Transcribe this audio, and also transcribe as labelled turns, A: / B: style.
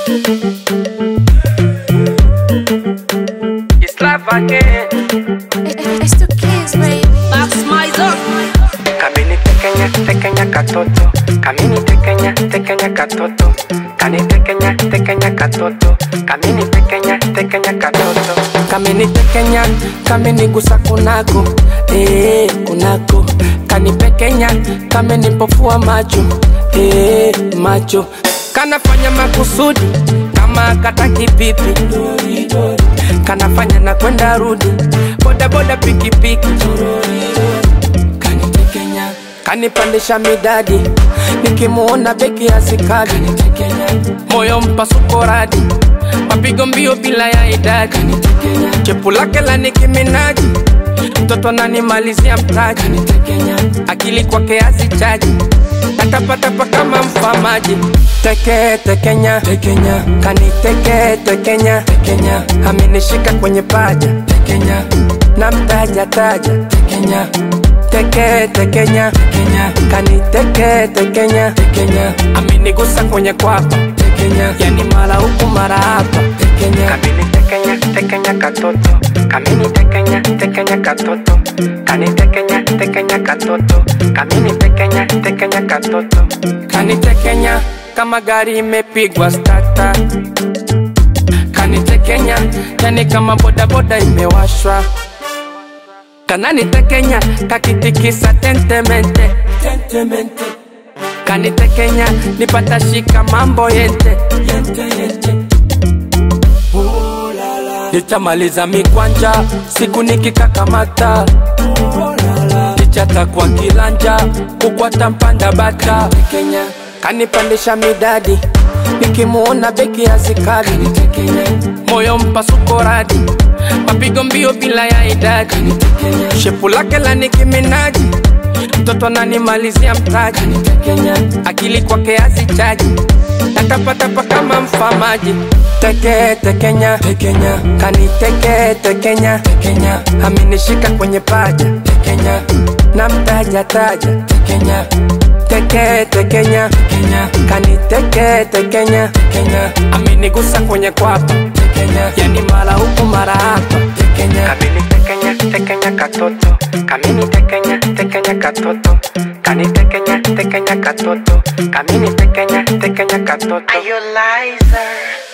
A: It's life again.
B: It's the kids, baby.
C: That's my zone.
A: Kamini tekenya tekenya katoto. Kamini tekenya tekenya katoto. Kani tekenya tekenya katoto. Kamini tekenya tekenya katoto. Kamini tekenya kamini gusa kunako. Eh kunako. Kani pekenya kamini pofua macho. Eh macho. Kanafanya makusudi kama kataki pipi. Kanafanya na kwenda rudi. Boda boda pikipiki. Kanitekenya kanipandisha midadi nikimuona beki ya sikadi moyo mpasuko radi mapigo mbio bila ya idadi chepu lake la nikiminaji mtoto ananimalizia mtaji akili kwake hazichaji natapatapa kama mfamaji teke tekenya tekenya kaniteke tekenya tekenya amenishika kwenye paja tekenya na mtaja taja tekenya teke tekenya tekenya kaniteke tekenya tekenya amenigusa kwenye kwapa tekenya yani mara huku mara hapa tekenya kamini tekenya tekenya katoto kamini tekenya tekenya katoto kani tekenya tekenya katoto kamini tekenya tekenya katoto kani tekenya kama gari imepigwa stata kanitekenya yani kama bodaboda imewashwa kananitekenya kakitikisa tentemente tentemente kanitekenya nipata shika mambo yente yente yente nitamaliza mikwanja siku nikikakamata kichata kwa kilanja kukwata mpanda bata Kenya kanipandisha midadi nikimuona beki ya sikadi moyo mpasuko radi mapigo mbio bila ya idadi shepu lake la nikiminaji mtoto ananimalizia mtaji akili kwake hazichaji natapatapa kama mfamaji teke tekenya tekenya kaniteke tekenya tekenya amenishika kwenye paja tekenya na mtaja taja tekenya teke tekenya tekenya kaniteke tekenya tekenya amenigusa kwenye kwapa tekenya yani mara huku mara hapa tekenya kamini tekenya tekenya katoto kamini tekenya tekenya katoto kani tekenya tekenya katoto kamini tekenya tekenya katoto
C: Are you liar?